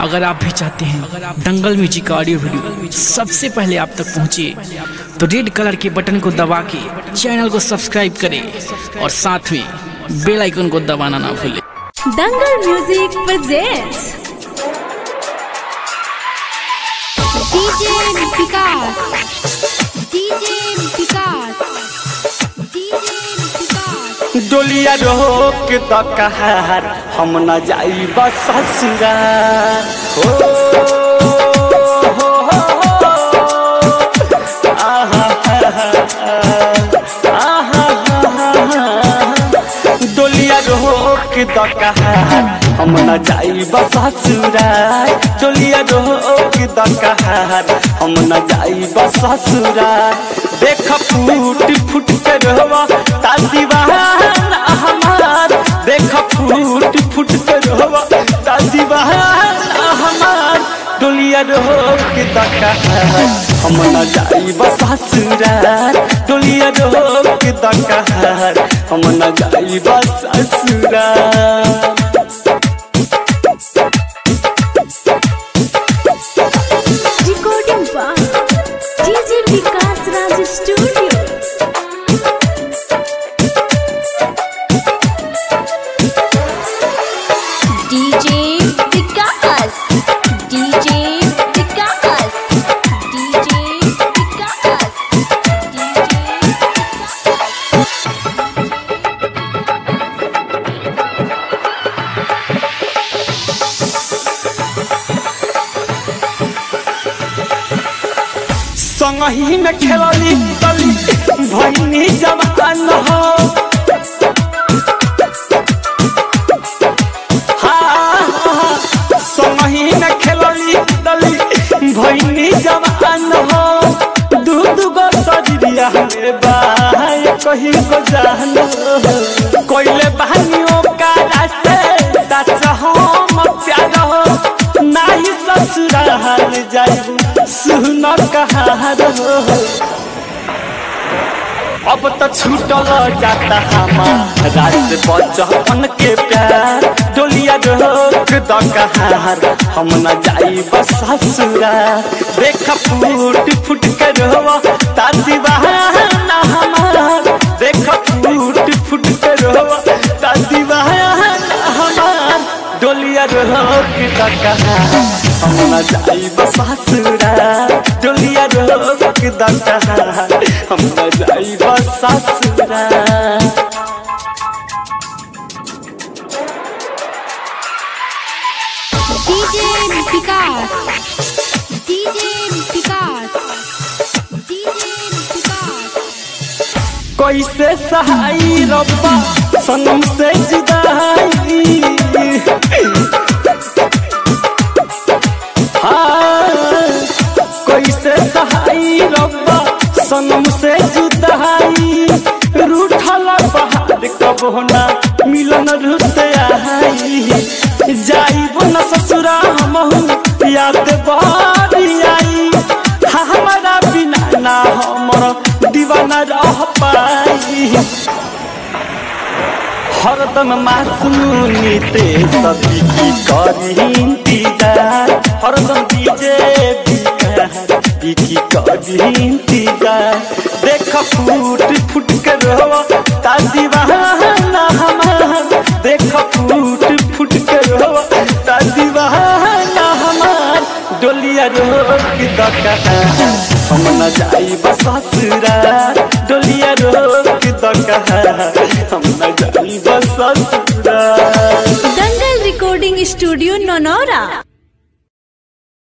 अगर आप भी चाहते हैं दंगल म्यूजिक का ऑडियो वीडियो सबसे पहले आप तक पहुंचे तो रेड कलर के बटन को दबा के चैनल को सब्सक्राइब करें और साथ में बेल आइकन को दबाना ना भूलें Dangal music presents DJ Vikas DJ Vikas DJ Vikas डोलिया रोक द कहार हम न जाई बस ससुरा हो हो, हो, आहा, आहा, डोलिया रोक द कहार हम न जाई बस ससुरा डोलिया रोक द कहार हम न जाई बस ससुरा देख फूट फूट के रोवा ता दीवाना हमार देख फूट फूट के रोवा ता दीवाना हमार डोलिया रोक दका हम न जाई बस ससुरार डोलिया रोक दका हम न जाई बस ससुरार recording by DJ Vikas Raj studio DJ Vikas DJ Vikas DJ Vikas DJ संगही में खेलली तली भैनी जवान हो हाँ, हाँ, संगही में खेलली तली भैनी जवान हो दू दू गो सजरिया में बाय कहीं को जान हो कोइले बहनियों का रास्ते सच हम प्यार हो नाही ससुराल जाई सुन कहार हो अब तो छूटल जाता हमारा से बचपन के प्यार डोलिया रोक द कहार हम न जाई बस ससुरा देख फूट फूट के रोवा ता दीवाना हमार देख फूट फूट के रोवा ता दीवाना हमार डोलिया रोक द कहार हम न जाई बस ससुरा डोलिया रोक द कहार हम न जाई बस ससुरा DJ Vikas DJ Vikas DJ Vikas कैसे सहाई रब्बा सनम से जुदाई हाँ, कैसे सहाई रब्बा सनम से जुदाई रूठल पहाड़ कब होना मिलन रुते आई जाइब न ससुरा हमहू याद बारी आई हाँ, हमारा बिना ना हमर दीवाना रह पाई हरदम मासूनी ते सभी की करी इंतजार हरदम डीजे बिकी की करी इंतजार देख फूट फूट के रोवा ता दीवाना हमार देख फूट फूट के रोवा ता दीवाना हमार डोलिया रोक दका हम न जाई बस ससुरार डोलिया रोक दका हम न जाई बस ससुरार दंगल रिकॉर्डिंग स्टूडियो नौनौरा